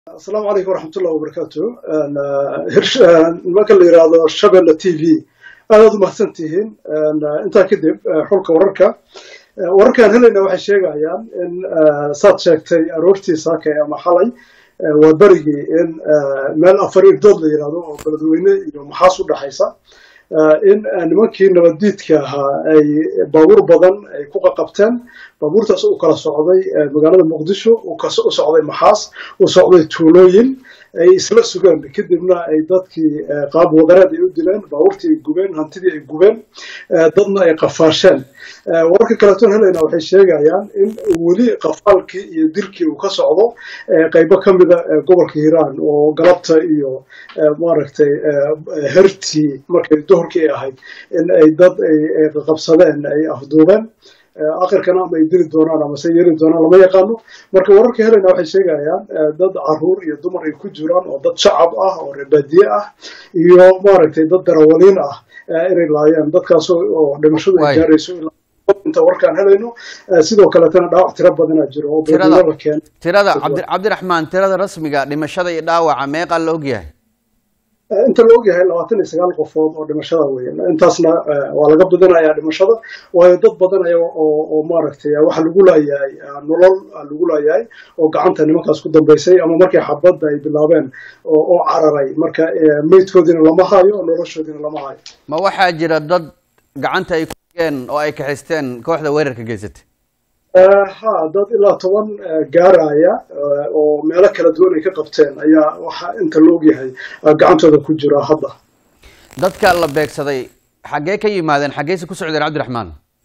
asalaamu calaykum waraxmatullahi wabarakaatu nimanka la yidhaahdo shabelle t v aadaad u mahadsan tihiin intaa kadib xulka wararka wararkaan helayna waxay sheegayaan in saad sheegtay aroortii saakay ama xalay waa berigii in meel afar irdood la yidhahdo oo beledweyne iyo maxaas u dhexaysa in nimankii nabaddiidka ahaa ay baabuur badan ay ku qaqabteen baabuurtaas u kala socday magaalada muqdisho u socday maxaas u socday tuulooyin ay isla sugeen kadibna ay dadkii qaab wadareed ay u dileen baabuurtii ay gubeen hantidii ay gubeen dadna ay qafaasheen wararka kaleetoon helayna waxay sheegayaan in weli qafaalkii iyo dilkii uu ka socdo qaybo ka mida gobolka hiiraan oo galabta iyo maaragtay hertii markay duhurkii ay ahayd in ay dad ay qabsadeen ay afduubeen akhirkana ama ay dili doonaan ama se yeeli doonaan lama yaqaano marka wararka helayna waxay sheegayaan dad caruur iyo dumar ay ku jiraan oo dad shacab ah oo reebaadiye ah iyo maaragtay dad darawaliin ah inay laayeen dadkaas oo dhimashadu ay gaarayso inta warkaan helayno sidoo kaleetana dhaawac tiro badanaa jiro oo beedilada keenay tirada cabdi cabdiraxmaan tirada rasmiga dhimashada iyo dhaawaca meeqa la ogyahay inta la ogyahay labaatan iyo sagaal qofood oo dhimashada weeye intaasna waa laga badinayaa dhimashada waayo dad badan aya oo maaragtay waxa lagu laayahay nolol lagu laayahay oo gacanta nimankaas ku dambaysay ama markay xabadda ay bilaabeen oo cararay marka meydkoodiina lama hayo noloshoodiina lama hayo ma waxaa jira dad gacanta ay kuigeen oo ay kaxisteen kooxda weerarka geysatay ha dad ilaa toban gaaraya oo meelo kala duwan ay ka qabteen ayaa waxa inta la ogyahay gacantooda ku jira hadda dadka la beegsaday xaggee ka yimaadeen xaggeese ku socdeen cabdiraxmaan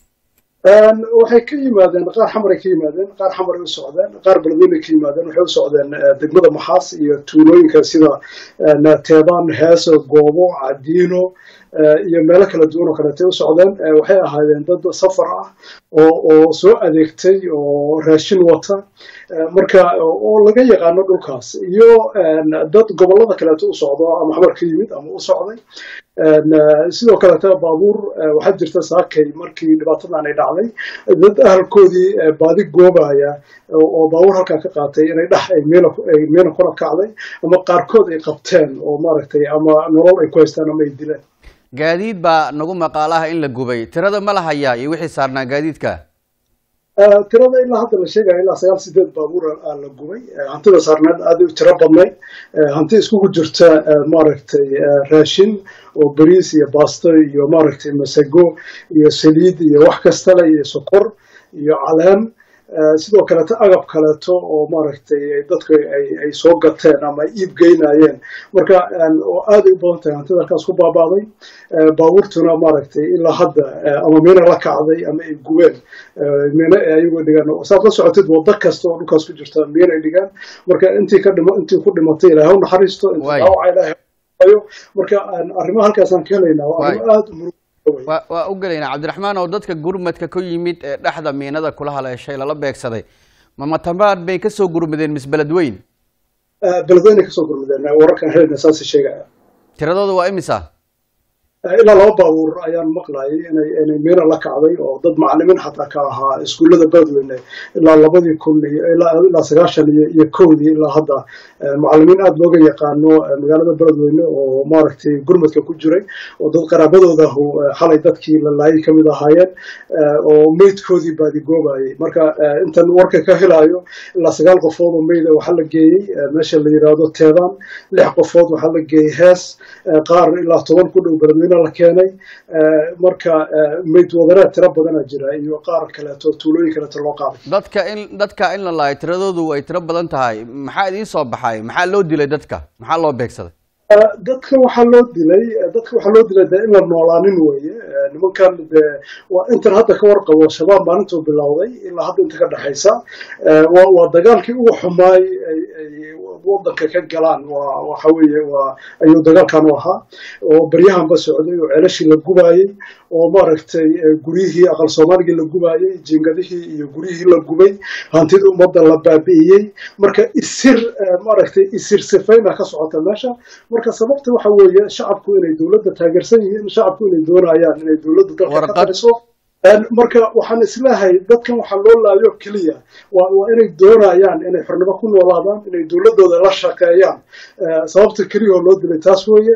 waxay ka yimaadeen qaar xamaray ka yimaadeen qaar xamaray u socdeen qaar beledweynay ka yimaadeen waxay u socdeen degmada maxaas iyo tuulooyinka sida teebaan heeso goobo cadiino iyo meelo kala duwan oo kaleetay u socdeen waxay ahaayeen dad safar ah oo oo soo adeegtay oo raashin wata marka oo laga yaqaano dhulkaas iyo dad gobollada kaleeto u socdo ama xamar ka yimid ama u socday sidoo kaleeta baabuur waxaa jirta saakay markii dhibaatadan ay dhacday dad ahalkoodii baadi goobaya oo baabuur halkaa ka qaatay inay dhex ay meela ay meela kula kacday ama qaarkood ay qabteen oo maaragtay ama nolol ay ku haystaan ama ay dileen gaadiid baa nagu maqaalaha in la gubay tirada ma la hayaa iyo wixii saarnaa gaadiidka tirada ilaa hadda la sheegaya ilaa sagaal sideed baabuur la gubay hantida saarneed aad u tiro badnayd hanti iskugu jirta maaragtay raashin oo bariis iyo baasto iyo maaragtay masago iyo saliid iyo wax kastale iyo sokor iyo caleen sidoo kaleeto agab kaleeto oo maaragtay dadku ay soo gateen ama ay iib geynayeen marka oo aaday u badan tahay hantida halkaas ku baaba'day baabuurtuna maaragtay ilaa hadda ama miina la kacday ama ay gubeen miina ayagoo dhigaan saad la socotid waddo kasta oo dhulkaas ku jirta miina ay dhigaan marka intii ka dhima intii ku dhimatay ilaahay u naxariisto intii dhaawaca ilaahay hayo marka arrimaha halkaasaan ka helaynaa waa arrimo aada u murug wa waa u gelaynaa cabdiraxmaan oo dadka gurmadka ku yimid ee dhexda miinada kula haleeshay lala beegsaday ma matamaad bay kasoo gurmadeen mis beledweyn beledweyn ay kasoo gurmadeen wararkan helayna saasi sheegaya tiradooda waa imisa ilaa laba baabuur ayaan maqlayay inay inay miina la kacday oo dad macalimiin xataa ka ahaa iskuullada beledweyne ilaa labadii kun iyo ilaa ilaa sagaashan iyo iyo kowdii ilaa hadda macalimiin aada looga yaqaano magaalada beledweyne oo maaragtay gurmadka ku jiray oo dad qaraabadoodahu xalay dadkii la laayay ka mid ahaayeen oo meydkoodii baadigoobayay marka intan warka ka helaayo ilaa sagaal qofood oo meyda waxaa la geeyey meesha la yidhaahdo teedaan lix qofood waxaa la geeyey hees qaar ilaa toban ku dhow beledweyne la keenay marka meyd wadareed tiro badana jira iyo qaar kaleeto tuulooyin kaleeto loo qaaday dadka in dadka in la laayo tiradoodu ay tiro badan tahay maxaa idiin soo baxay maxaa loo dilay dadka maxaa loo beegsaday dadka waxaa loo dilay dadka waxaa loo dilay dee in la noolaanin weeye nimankan dee waa intan hadda ka warqabo shabaab maalintuu bilowday ilaa hadda inta ka dhexaysa waa waa dagaalkii ugu xumaay ay ay waddanka ka galaan waa waxa weeye waa ayuu dagaalkan u ahaa oo baryahanba socday oo ceelashii la gubaayey oo maaragtay guryihii aqal soomaaligii la gubaayey jingadihii iyo guryihii la gubay hantidii ummadda la baabi'iyey marka isir maaragtay isir sifayna ka socota meesha marka sababta waxa weeye shacabku inay dowladda taageersan yihiin shacabku inay doonayaan inay dowladda dalka ka tariso marka waxaan isleehay dadkan waxaa loo laayo keliya waa waa inay doonayaan inay xornimo ku noolaadaan inay dowladooda la shaqeeyaan sababta keliyahoo loo dilay taas weeye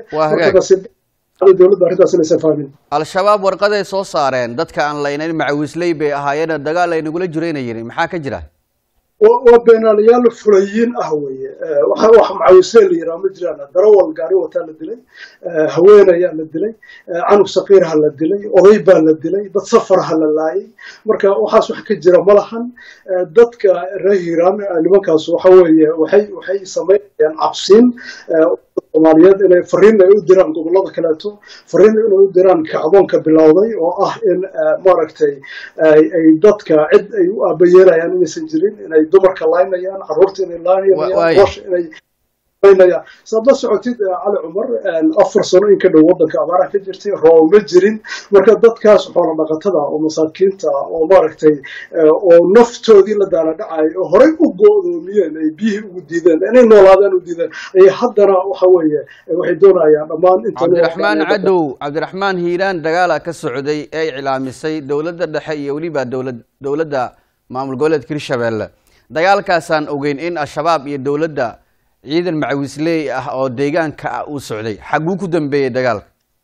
dowladda arrintaas inaysan fahmin al-shabaab warqaday soo saareen dadka aan laynayn macawisley bay ahaayeena dagaal ay nagula jirayna yidhi maxaa ka jira waa beenaalayaal fulayiin ah weeye waxa wax macawislee la yidhaha ma jiraan darawal gaari wataa la dilay haweenayaa la dilay canug saqiirha la dilay oday baa la dilay dad safarha la laayay marka waxaas wax ka jira ma lahan dadka reer hiiraan nimankaas waxa weeye waxay waxay samaynayaan cabsiin soomaaliyeed inay fariin ay u diraan gobollada kaleeto fariin inay u diraan kacdoonka bilowday oo ah in maaragtay ay dadka cid ay u aabayeelayaan inaysan jirin inay dumarka laynayaan carruurta inay laynayaan boosha inay saad la socotid cali cumar afar sano in ka dhow waddanka abaaraha ka jirtay roob ma jirin marka dadkaas xoola dhaqatada oo masaakiinta oo maaragtay oo naftoodii la daala dhacay oo horey u go'doomiyeen ay biyihii ugu diideen inay noolaadaan u diideen ayay haddana waxa weeye waxay doonayaan dhammaan cabdiraxmaan cadow cabdiraxmaan hiiraan dagaala ka socday ee iclaamisay dowladda dhexe iyo weliba dowlad dowladda maamul goboleedka hirshabeelle dagaalkaasaan ogeyn in al-shabaab iyo dowladda ciidan macawisley ah oo deegaanka ah uu socday xaguu ku dambeeyey dagaalka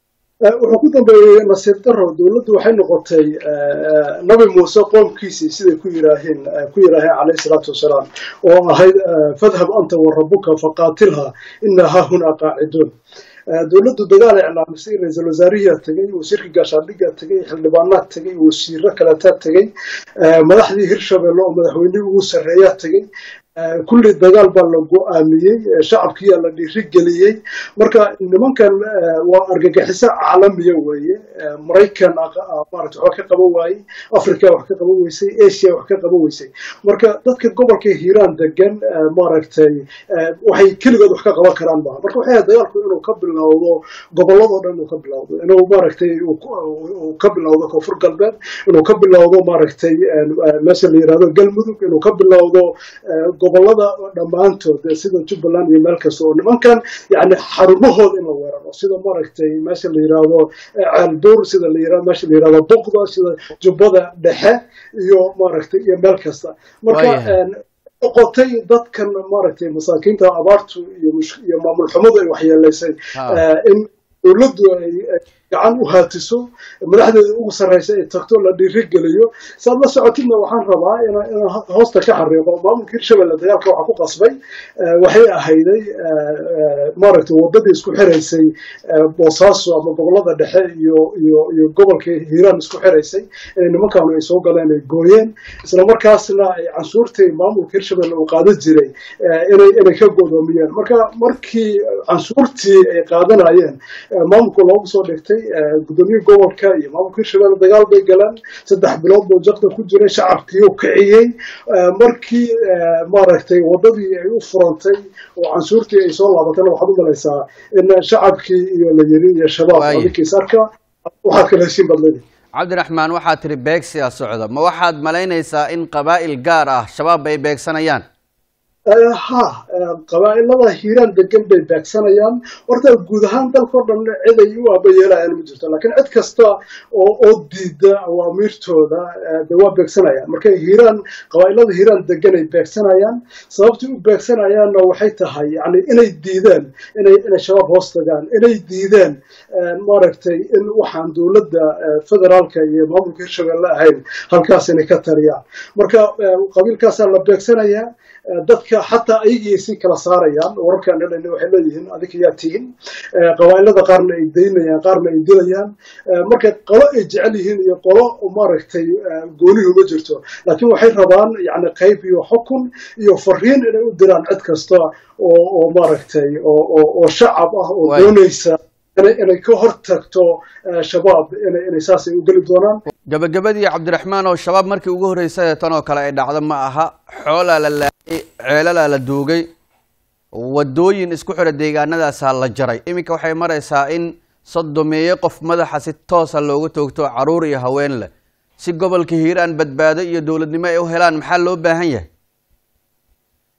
wuxuu ku dambeeyey nasiib daro dowladdu waxay noqotay nabi muuse qoomkiisii siday ku yiraaheen ku yiraaheen calayhi salaatu wasalaam oo ahayd fadhab anta wa rabbuka faqaatilha inaa haahunaa qaaciduun dowladdu dagaal iclaamisay ra-iisul wasaarihiyaa tegey wasiirka gaashaandhigaa tegey xildhibaanaad tegey wasiiro kaleetaa tegey madaxdii hirshabelle oo madaxweynihii ugu sarreeyaa tegey kulli dagaal baa la go-aamiyey shacabkiyaa la dhiirigeliyey marka nimankan waa argagixiso caalamiya weeye maraykan maarata wax ka qaban waayey africa wax ka qaban weysay asia wax ka qaban weysay marka dadka gobolka hiiraan degan maaragtay waxay keligood wax ka qaban karaan maaha marka waxay ahayd dagaalku inuu ka bilowdo gobolladoo dhan inuu ka bilowdo inuu maaragtay uu ka bilowdo koonfur galbeed inuu ka bilowdo maaragtay meesha la yirahdo galmudug inuu ka bilowdo gobolada dhammaantood sida jubbaland iyo meel kasta oo nimankan yani xarumahooda in la weeraro sida maaragtay meesha la yirahdo ceelbuur sida la yirahdo meesha la yirahdo buqda sida jubbada dhexe iyo maaragtay iyo meel kasta marka noqotay dadkan maaragtay masaakiinta abaartu iyo maamul xumadu ay waxyeelaysay in dowladdu ay gacan u haatiso madaxdeeda ugu sarraysa ay tagto la dhiirigeliyo saad la socotidna waxaan rabaa inaan hoosta ka xariiqo maamulka hirshabelle dagaalka waxaa ku qasbay waxay ahayday maaragtay waddadii isku xiraysay boosaaso ama gobollada dhexe iyo iyo iyo gobolka hiiraan isku xiraysay inay nimankaanu ay soo galeen ay gooyeen isla markaasna ay cansuurtii maamulka hirshabelle uu qaadan jiray inay inay ka godoomiyeen marka markii cansuurtii ay qaadanayeen maamulka loogu soo dhigtay gudoomiye gobolka iyo maamulka hirshabelle dagaal bay galeen saddex bilood buu jaqda ku jiray shacabkii u kiciyey markii maaragtay waddadii ay u furantay oo cansuurtii ay soo laabatana waxaad u malaysaa in shacabkii iyo la yiri iyo shabaab adinkiis arka waxaad kala heshiin badladi cabdiraxmaan waxaad tiri beegsiga socda ma waxaad malaynaysaa in qabaa'il gaar ah shabaab ay beegsanayaan ha qabaa'ilada hiiraan degan bay beegsanayaan horta guud ahaan dalkao dhan cid ay u aabayeelayaan ma jirto laakiin cid kasta oo oo diida awaamiirtooda de waa beegsanayaan marka hiiraan qabaa'ilada hiiraan degan ay beegsanayaan sababtii u beegsanayaanna waxay tahay yani inay diideen inay inay shabaab hoos tagaan inay diideen maaragtay in waxaan dowladda federaalka iyo maamulka hirshabelle ahayn halkaas inay ka taliyaan marka qabiilkaasaa la beegsanayaa dadka xataa ayagii si kala saarayaan wararkaan helayna waxay leeyihiin adinka yaa tihin qabaa'ilada qaarna ay daynayaan qaarna ay dilayaan marka qolo ay jecel yihiin iyo qolo maaragtay goonihu ma jirto laakiin waxay rabaan yani qayb iyo xukun iyo fariin inay u diraan cid kasta oo oo maaragtay oo oo shacab ah oo doonaysa inay ka hor tagto shabaab inay saasay u geli doonaan gabagabadii cabdiraxmaan oo shabaab markii ugu horreysay tan oo kale ay dhacdo ma aha xoolaa la laayay ceelalaa la duugay waddooyin isku xidha deegaanadaasaa la jaray iminka waxay maraysaa in sodomeeye qof madaxa si toosa loogu toogto caruur iyo haween leh si gobolka hiiraan badbaado iyo dowladnimo ay u helaan maxaa loo baahan yahay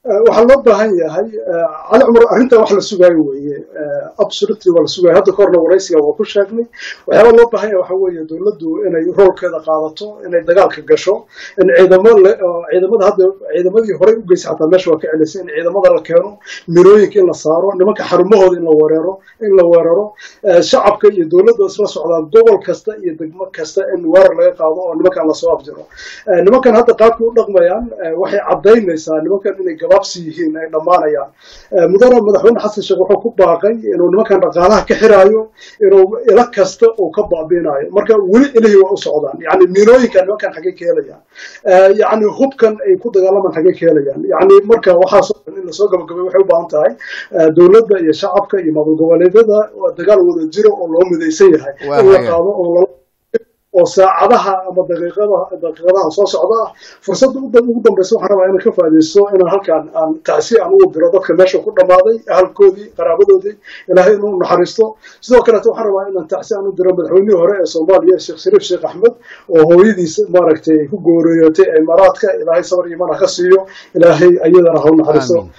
waxaa loo baahan yahay cali cumar arrintan wax la sugaayo weeye absolutely waa la sugaayo hadda kahorna waraysiga waa ku sheegnay waxyaaba loo baahan yahay waxa weeye dowladdu inay roolkeeda qaadato inay dagaalka gasho in ciidamo ciidamada hadda ciidamadii horey u geysay xataa meesha waa ka celisay in ciidamada la keeno mirooyinka in la saaro nimanka xarumahooda in la weeraro in la weeraro shacabka iyo dowladda isla socdaan gobol kasta iyo degmo kasta in weerar laga qaado oo nimankan lasoo afjiro nimankan hadda qaabkii u dhaqmayaan waxay caddaynaysaa nimankan inay gabaabsi yihiin ay dhammaanayaan mudane madaxweyne xasan sheekh wuxuu ku baaqay inuu nimankan dhaqaalaha ka xiraayo inuu ilo kasta uu ka baabiinayo marka weli ilihii waa u socdaan yani miinooyinkan nimankan xaggay ka helayaan yani hubkan ay ku dagaalamaan xaggay ka helayaan yani marka waxaasoo dhan in lasoo gabagabay waxay u baahan tahay dowladda iyo shacabka iyo maamul goboleedyada dagaal wada jiro oo loo midaysan yahay in la qaado oo oo saacadaha ama daqiiqadaha daqiiqadaha soo socda ah fursadda ugu dambaysa waxaan rabaa inaan ka faa'iidaysto inaan halkaan aan tacsi aan ugu diro dadka meesha ku dhammaaday ahalkoodii qaraabadoodii ilaahay inuu naxariisto sidoo kaleeto waxaan rabaa inaan tacsi aan u diro madaxweynihii hore ee soomaaliya sheekh shariif sheekh axmed oo hooyadiis maaragtay ku gooriyootay imaaraadka ilaahay sabar iyo mana ka siiyo ilaahay ayadana ha u naxariisto